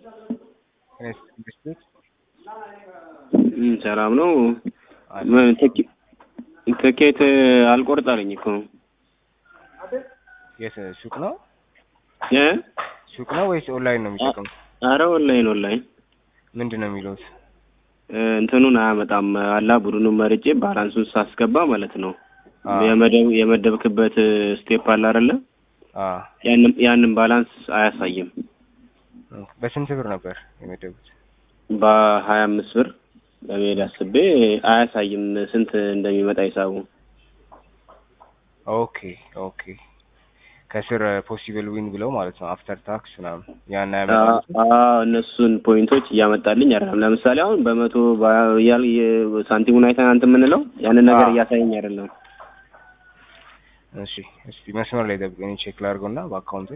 ኢንቨስትመንት ሰላም ነው። ምን ትኬ- ትኬት አልቆርጥ አለኝ እኮ የት ሱቅ ነው እ ሱቅ ነው ወይስ ኦንላይን ነው የሚጠቀሙት? አረ ኦንላይን ኦንላይን ምንድን ነው የሚሉት? እ እንትኑን አያመጣም አላ ቡድኑን መርጬ ባላንሱን ሳስገባ ማለት ነው አዎ። የመደብ የመደብክበት ስቴፕ አለ አይደለ? አ ያንን ያንን ባላንስ አያሳይም። በስንት ብር ነበር የመደቡት? በሀያ አምስት ብር ለመሄድ አስቤ አያሳይም ስንት እንደሚመጣ ሂሳቡ። ኦኬ ኦኬ ከስር ፖሲብል ዊን ብለው ማለት ነው አፍተር ታክስ ምናምን ያን ያመጣሉ። አዎ እነሱን ፖይንቶች እያመጣልኝ አይደለም። ለምሳሌ አሁን በመቶ ያል ሳንቲሙን አይተን አንተ የምንለው ያንን ነገር አዎ። እያሳየኝ አይደለም። እሺ እስቲ መስመር ላይ ጠብቀኝ ቼክ ላድርገውና በአካውንቴ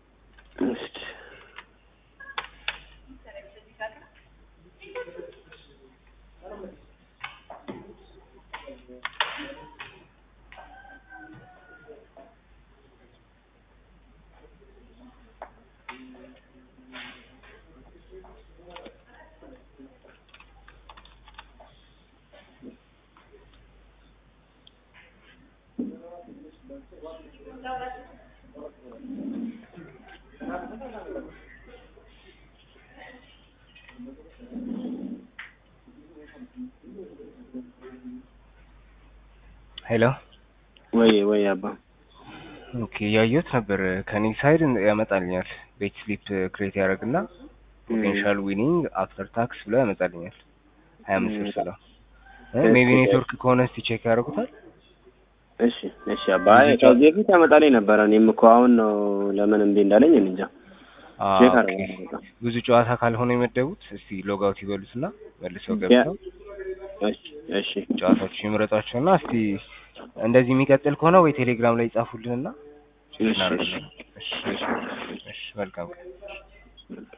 ሄሎ ወይ ወይ አባ ኦኬ ያየሁት ነበር ከኔ ሳይድ ያመጣልኛል ቤት ስሊፕ ክሬት ያደርግና ፖቴንሻል ዊኒንግ አፍተር ታክስ ብሎ ያመጣልኛል ሀያ አምስት ብር ስለው ሜቢ ኔትወርክ ከሆነ እስቲ ቼክ ያደርጉታል እሺ እሺ አባ አይ ከዚህ በፊት ያመጣልኝ ነበረ። እኔም እኮ አሁን ነው ለምን እምቢ እንዳለኝ እኔ እንጃ። አ ቼክ ኦኬ። አደርጋለሁ። ብዙ ጨዋታ ካልሆነ የመደቡት እስቲ ሎግ አውት ይበሉትና መልሰው ገብተው እሺ እሺ ጨዋታዎች ይምረጧቸውና እስቲ እንደዚህ የሚቀጥል ከሆነ ወይ ቴሌግራም ላይ ይጻፉልንና ቼክ እሺ፣ እናደርጋለን። እሺ እሺ እሺ መልካም ቀን